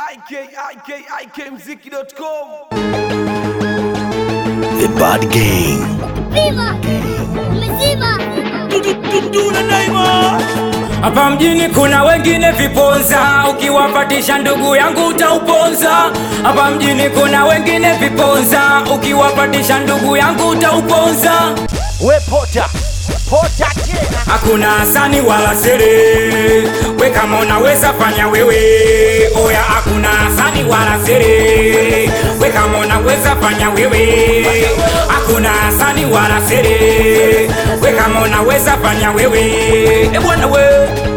ikikmziki.com The Bad Gang. Viva! Umezima! Hapa mjini kuna wengine viponza, ukiwapatisha ndugu yangu utauponza. Hapa mjini kuna wengine viponza, ukiwapatisha ndugu yangu utauponza. We pota. Pota tena. Hakuna hasani wala sere, we kama unaweza fanya wewe. Oya, hakuna hasani wala sere, we kama unaweza fanya wewe. Hakuna hasani wala sere, we kama unaweza fanya wewe. E bwana we,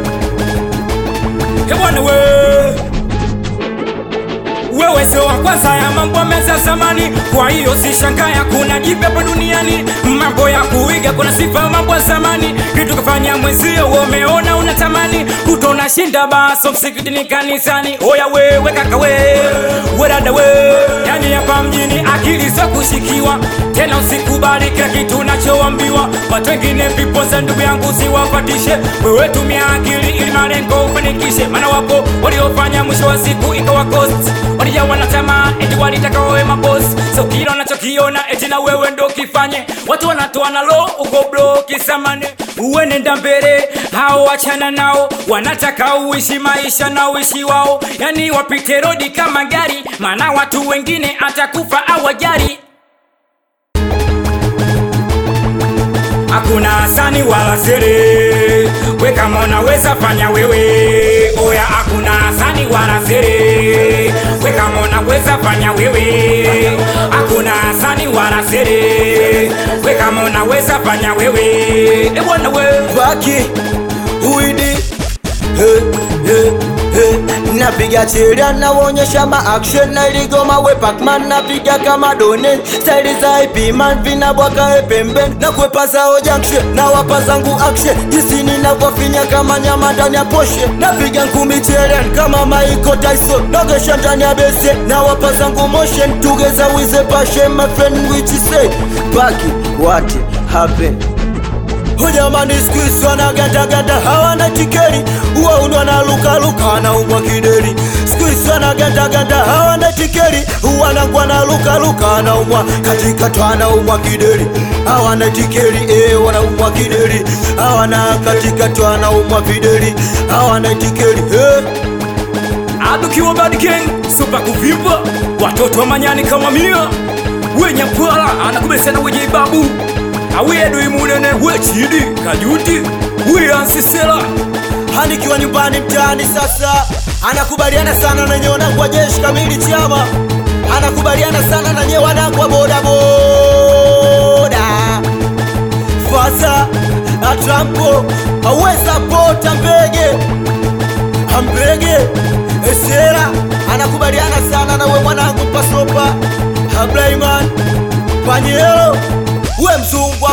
e bwana we wewe sio wa kwanza ya mambo meza zamani, kwa hiyo si shangaya kuna jipya hapa duniani. Mambo ya kuiga kuna sifa mambo ya zamani, kitu kafanya mwenzio umeona unatamani, kutona shinda baso msikitini kanisani. Oya wewe kaka we, we dada we, yani hapa mjini akili za kushikiwa tena, usikubali kila kitu unachoambiwa. Watu wengine vipoza, ndugu yangu, siwapatishe wewe, tumia akili ili malengo ufanikishe, maana wapo waliofanya mwisho wa siku ikawa cost walijawa na tamaa eti walitaka wawe mabosi, so kila unachokiona eti na wewe ndo kifanye. Watu wanatoa na lo uko blo kisamane, uwe nenda mbele, hao wachana nao, wanataka uishi maisha na uishi wao, yani wapite rodi kama gari, maana watu wengine atakufa awajari. Hakuna hasani wala sere, we kama unaweza fanya wewe. Oya, hakuna hasani wala sere, we kama unaweza fanya wewe. Hakuna hasani wala sere, we kama unaweza fanya wewe. E bwana we, Baki uidi hey, hey, hey. Napiga cheria naonyesha ma action na iligoma we Pacman napiga kama done staili za IP man vinabwaka e pemben na kwepa zao junction na wapa zangu action jinsi ninavyofinya kama nyama ndani ya poshe napiga ngumi cherian kama Michael Tyson nogesha ndani ya bese na wapa zangu motion together with a passion my friend which is say Baki what happened Hujamani siku hizi wanagatagata hawana tikeri, wauni wanalukaluka wanaumwa kideri. Siku hizi wanagatagata hawana tikeri, wanangwa nalukaluka wanaumwa katikati wanaumwa kideri. Hawana tikeri eh, wanaumwa kideri, hawana katikati wanaumwa videri, hawana tikeri eh. adukiwa Bad Gang, super kuvimba, watoto wa manyani kama mia, wenye pwala anakubesana wenye babu awedu imunene wechidi kajuti wiansisela Hanikiwa nyumbani mtaani sasa, anakubaliana sana na nyewe wanangu wa jeshi kamili chama, anakubaliana sana na nyewe wanangu wa bodaboda. Fasa atrampo aweza pota mbege ambege esera, anakubaliana sana na we mwanangu pasopa Abraiman Panyelo, we mzungu